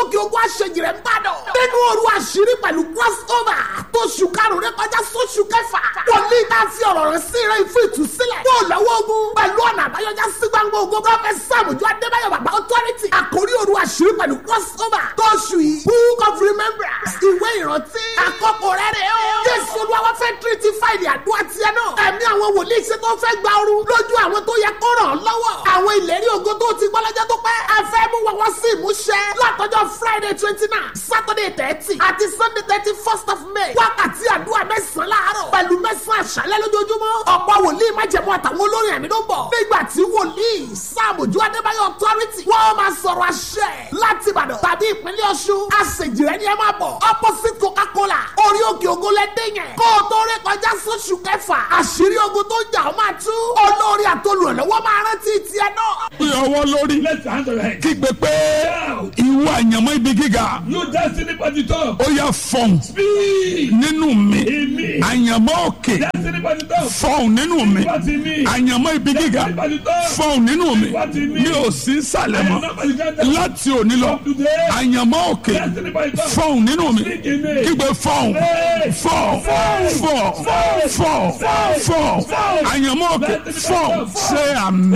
òkè ogun àṣejìrẹ́ ń bàdàn. nínú òru àṣírí pẹ̀lú crossover tó ṣù karùn-ún rẹ kọjá sóṣù kẹfà. wòlíì tá a fi ọ̀rọ̀ rẹ̀ sí rẹ̀ fún ìtúsílẹ̀. kó o lọ́wọ́ ogun pẹ̀lú ọ̀nà àbáyọjá sí gbangba ogun prọfẹ̀t sàmùjọ adébáyọ̀ bàbá authority. àkórí òru àṣírí pẹ̀lú crossover tó ṣù yìí book of remembrance ìwé ìrántí. àkókò rẹ̀ rẹ̀ o. jésù olúwa fẹ́ tírítì fáìlì àdúrà tiẹ̀ náà. ẹ̀mí àwọn wòlíì ṣe tó fẹ́ gba ooru lójú àwọn tó yẹ kó ràn án lọ́wọ́. àwọn ìlérí ògo tó ti gbọ́ lọ́jọ́ tó pẹ́. ẹ fẹ́ mú wọn wọ́n sí ìmúṣẹ. látọjọ́ friday twenty nine saturday thirty àti sunday thirty first of may. wákàtí àdúrà mẹ́sàn-án láàárọ̀ pẹ̀lú mẹ́sàn-án àṣálẹ́ lójoojúmọ́. ọ̀pọ̀ wòlíì májẹ̀mú àtàwọn olórin ẹ̀mí ló ń bọ̀. nígbà tí wòlíì sáàmùjú adébáyọ̀ authority wọ́n máa sọ̀rọ̀ àṣẹ láti ìbàdàn tàbí ìpínlẹ̀ ọ̀ṣun. àṣejìrẹ́ ni ẹ máa bọ̀ opposite coca-cola orí òkè ògo lẹ́dẹ̀ yẹn. kó o tó rí kọjá sóṣù kẹfà àṣírí ogun tó ń jà ó máa tú. olórí àtolùrànlọ́wọ́ máa rántí tiẹ̀ náà. Pé ọwọ́ lórí Let's hand on your head. kígbe pé ìwọ àyànmọ́ ibi gíga You destiny by the top. ó yá fọ̀hún Speed. nínú mi In me. àyànmọ́ òkè Destiny by the top. fọ̀hún nínú mi What in me? àyànmọ́ ibi gíga Destiny by the top. fọ̀hún nínú mi What in me? mi ò sí sàlẹ̀ I am mọ́ not by the ground. láti òní lọ From today. àyànmọ́ òkè Destiny by the top. fọ̀hún nínú mi Speak in me. kígbe fọ̀hún Hey. fọ̀ fọ̀ fọ̀ fọ̀ àyànmọ́ òkè fọ̀ ṣe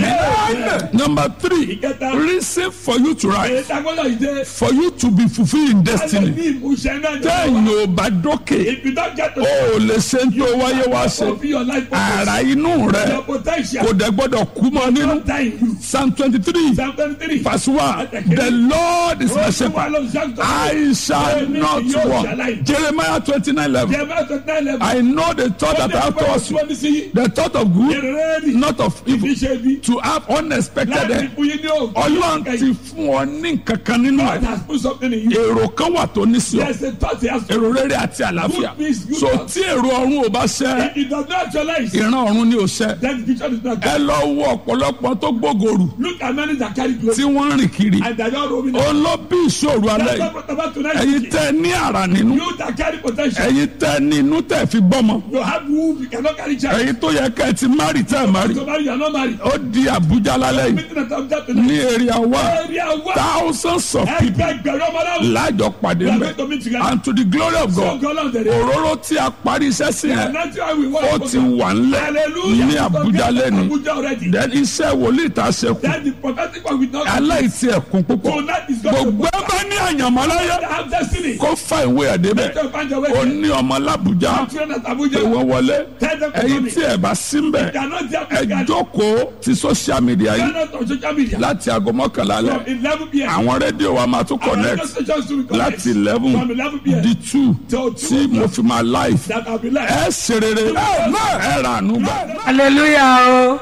àmì. number three Ìkẹta. reason for you to rise Èyí tagbọ́dọ̀ ìdè. for you to be fulfilled in destiny. Ní ìmúṣẹ náà. téèyàn ò bá dókè If you don't get to ó lè ṣe ń tó wáyé wá ṣe fulfill your life purpose, ara inú rẹ your potential, kò dẹ̀ gbọ́dọ̀ kú mọ́ nínú don't die in you. psalm twenty three Psalm 23. verse one the lord is my shepherd I shall not want Jeremiah twenty nine eleven Jeremiah 29 level. I know the thought that I have towards you the thought of good not of evil to have unexpected end ọlọ́run ti fún ọ ní nǹkan kan nínú God ẹ̀ has put something in you. èrò kan wà tó ní sí ọ There's a thought he has put. èrò rere àti àlàáfíà Good peace, good so thought. tí èrò ọ̀run ò bá ṣẹ If it does not actualize, ìran ọ̀run ni ò ṣẹ then the vision is not ẹ good. lọ wo ọ̀pọ̀lọpọ̀ tó gbógorù Look at many that carry glory tí wọ́n ń rìn kiri and they are not roaming. ó lọ bí ìṣòro alẹ́ That's yìí what about tonight. ẹ̀yin tẹ́ ẹ ní àrà nínú You that carry potential. ẹ̀yin tẹ́ ẹ ní inú tẹ́ ẹ fi gbọ́mọ You have womb, you cannot carry child. ẹ̀yin tó yẹ kẹ́ ẹ ti márì tẹ́ ẹ márì So marry, you are not married. ó di Àbújá lálẹ́ yìí Meeting at Abuja tonight. ní area wa Area one. thousands of people Ẹgbẹgbẹ̀rún ọmọ náà. lájọ pàdé We are mbẹ going to meet together. and to the glory of So God God on the day. òróró tí a parí iṣẹ́ sí yẹn And that's why we want ó to ti wà ńlẹ̀ Hallelujah. ní Àbújá lẹ́nu Abuja already. then iṣẹ́ wòlíì tá a ṣe kù Then the prophetic one will not. aláìsí ẹ̀kún púpọ̀ Tonight is going to gbogbo ẹ bá ní àyànmọ́ láyé have destiny. kó fa ìwé ẹ̀ débẹ̀ Let them find your way. ó ní ọmọ lábújá Children at pé Abuja. wọ́n wọlé Tell them to ẹ̀yin come tí ẹ̀ bá sí ń bẹ̀ They are not there ẹ physically. jókòó ti social media They are yìí not on social media. láti aago mọ́kànlá From alẹ́ 11 p.m. àwọn rédíò wa máa tún Our radio connect stations will connect. láti eleven From 11 p.m. di two Till tí 2 mo fi máa live that I'll be live. ẹ ṣe rere ẹ rà ànú gbà. hallelujah o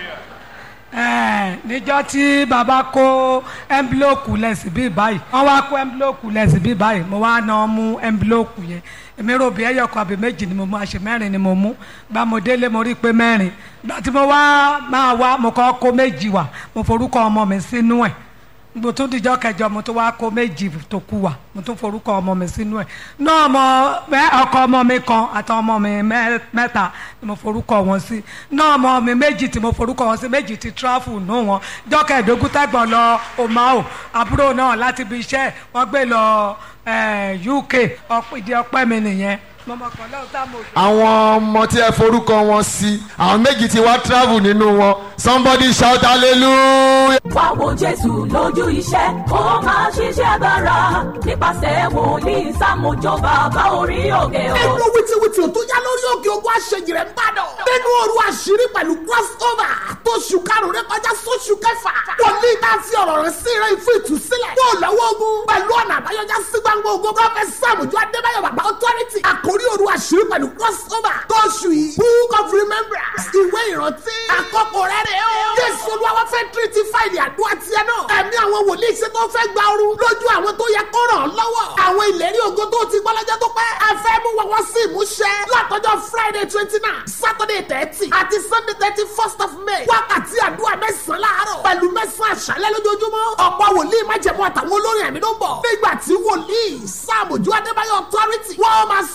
ẹ níjọ́ tí baba kó ẹnbílòkù lẹsìn bíi báyìí wọ́n wá kó ẹnbílòkù lẹsìn bíi báyìí mo wá náà mú ẹnbílòkù yẹn èmi rò bí ẹyọ kan àbí méjì ni mo mú àṣẹ mẹ́rin ni mo mú gba mo délé mo rí i pé mẹ́rin gba tí mo wá máa wá mo kọ́ kó méjì wá mo forúkọ ọmọ mi sínú ẹ̀ mo tún dijọ́ kẹjọ mo tún wá kó méjì tó kù wá mo tún forúkọ ọmọ mi sínú ẹ̀ náà ọmọ mẹ- ọkọ ọmọ mi kan àti ọmọ mi mẹ- mẹ́ta ni mo forúkọ wọn sí náà ọmọ mi méjì tí mo forúkọ wọn sí méjì ti tráfù nù wọn jọ́ kẹẹ̀ẹ́dógún tẹ́gbọ̀n lọ omao àbúrò náà láti ibi iṣẹ́ wọ́n gbé lọ eh, UK ọ̀pọ̀- ìdí ọpẹ́ mi nìyẹn mo mọ̀ kàn lọ́wọ́ tá mo jọ. àwọn ọmọ tí ẹ forúkọ wọn sí àwọn méjì tí wá travel nínú wọn somebody shout hallelujah. wá wo jésù lójú iṣẹ́ kó máa ṣiṣẹ́ agbára nípasẹ̀ wòlíì sàmójó bàbá orí òkè o. nínú wìtìwìtì tó yá lórí òkè ogun àṣejìrẹ́ ń bàdàn. nínú òru àṣírí pẹ̀lú crossover tó ṣù karùn-ún rẹ kọjá sóṣù kẹfà. wòlíì tá a fi ọ̀rọ̀ rẹ̀ sí rẹ̀ fún ìtúsílẹ̀. yóò lọ́wọ́ ogun pẹ̀lú ọ̀nà àbáyọjá sí gbangba ogun prọfẹ̀t sàmùjọ adébáyọ̀ bàbá authority. àkórí òru àṣírí pẹ̀lú crossover tó ṣù yìí book of remembrance ìwé ìrántí. àkókò rẹ̀ rẹ̀ o. jésù olúwa fẹ́ tírítì fáìlì àdúrà tiẹ̀ náà. ẹ̀mí àwọn wòlíì ṣe tó fẹ́ gba ooru lójú àwọn tó yẹ kó ràn án lọ́wọ́. àwọn ìlérí ògo tó ti gbọ́ lọ́jọ́ tó pẹ́. ẹ fẹ́ mú wọn wá sí ìmúṣẹ. látọjọ́ friday twenty nine saturday thirty àti sunday thirty first of may. wákàtí àdúrà mẹ́sàn-án láàárọ̀ pẹ̀lú mẹ́sàn-án àṣálẹ́ lójoojúmọ́. ọ̀pọ̀ wòlíì májẹ̀mú àtàwọn olórin ẹ̀mí ló ń bọ̀. nígbà tí wòlíì sáàmùjú adébáyọ̀ authority wọ́n máa sọ̀rọ̀ àṣ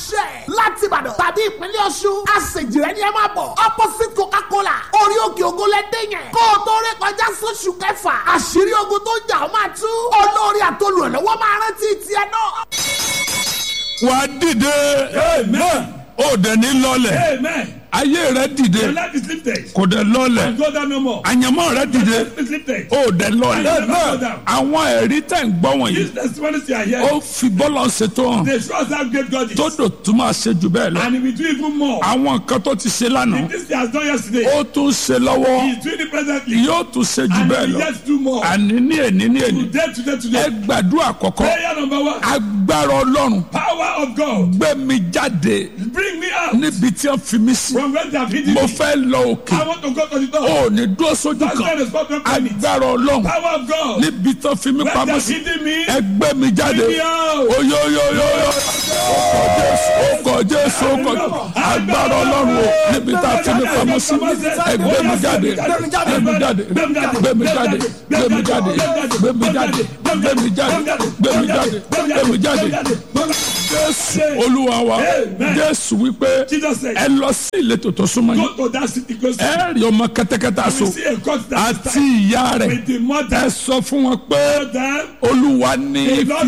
ṣe láti ìbàdàn tàbí ìpínlẹ̀ ọ̀ṣun àṣejìrẹ́ ni ẹ máa bọ̀ opposite coca-cola orí òkè ògo lẹ́dẹ̀ yẹn kó o tó rí kọjá sóṣù kẹfà àṣírí ogun tó jà ó máa tú olórí àtolùrànlọ́wọ́ máa rántí tiẹ̀ náà. wà á dìde Amen. ó dẹ̀ ní lọ́lẹ̀ Amen. ayé rẹ dìde Your life is lifted. kò dẹ̀ lọ́lẹ̀ Go down no more. àyànmọ́ rẹ dìde Your life is lifted. ó dẹ̀ lọ́lẹ̀ Amen. Go down. àwọn ẹ̀rí tẹ̀ ń gbọ́ wọ̀nyí These testimonies you are ó here, fi bọ́lọ̀ ṣètò hàn they show us how great God is. tó dò tún máa ṣe jù bẹ́ẹ̀ lọ And he will do even more. àwọn nǹkan tó ti ṣe lánàá This he has done yesterday. ó tún ṣe lọ́wọ́ He is doing it presently. yóò tún ṣe jù And bẹ́ẹ̀ he will lọ yet do more. àní ní èní ní èní Today, today, ẹ today. gbàdúrà kọ̀kọ́ Prayer number one. agbára ọlọ́run Power of God. gbé mi jáde Bring me out níbi tí wọ́n fi mí sí from where they have hidden mo me. fẹ́ lọ òkè I want to go to the door. ó ní dúró sójú That's why kan the spot don't permit. agbára ọlọ́run Power of God. níbi tí wọ́n fi mí Where they pamọ́ have sí hidden me. ẹ gbé mi jáde Bring me out. oyoyoyoyo ọkọ̀ jésù ọkọ̀ jésù agbára ọlọ́run o níbi tí a fi mí pamọ́ sí ẹ gbé mi jáde gbé mi jáde gbé mi jáde gbé mi jáde gbé mi jáde gbé mi jáde gbé mi jáde gbé mi jáde gbé mi jáde jésù olúwa wa jésù wípé Jesus said, ẹ lọ sí ìletò tó súnmọ́ yín Go to that city close to ẹ rí ọmọ kẹ́tẹ́kẹ́tẹ́ you. aṣọ will see a court that is àti ìyá rẹ̀ with the mother. ẹ sọ fún wọn pé Tell them, olúwa ní The Lord